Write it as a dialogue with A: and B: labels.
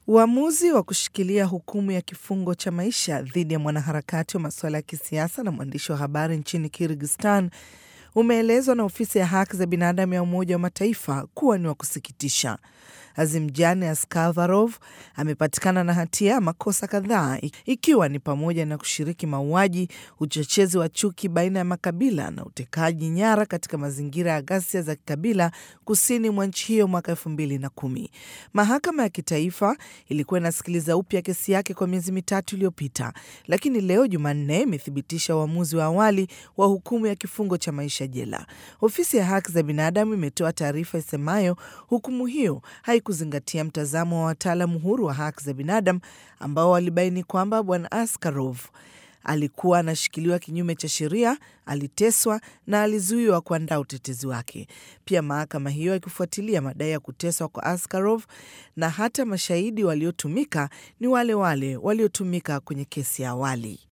A: Uamuzi wa kushikilia hukumu ya kifungo cha maisha dhidi ya mwanaharakati wa masuala ya kisiasa na mwandishi wa habari nchini Kyrgyzstan umeelezwa na ofisi ya haki za binadamu ya Umoja wa Mataifa kuwa ni wa kusikitisha. Azimjan Askarov amepatikana na hatia ya makosa kadhaa ikiwa ni pamoja na kushiriki mauaji, uchochezi wa chuki baina ya makabila na utekaji nyara katika mazingira ya ghasia za kikabila kusini mwa nchi hiyo mwaka elfu mbili na kumi. Mahakama ya kitaifa ilikuwa inasikiliza upya kesi yake kwa miezi mitatu iliyopita, lakini leo Jumanne imethibitisha uamuzi wa awali wa hukumu ya kifungo cha maisha jela. Ofisi ya haki za binadamu imetoa taarifa isemayo hukumu hiyo haikuzingatia mtazamo wa wataalamu huru wa haki za binadamu ambao walibaini kwamba bwana Askarov alikuwa anashikiliwa kinyume cha sheria, aliteswa na alizuiwa kuandaa utetezi wake. Pia mahakama hiyo ikifuatilia madai ya kuteswa kwa Askarov na hata mashahidi waliotumika ni wale wale waliotumika kwenye kesi ya awali.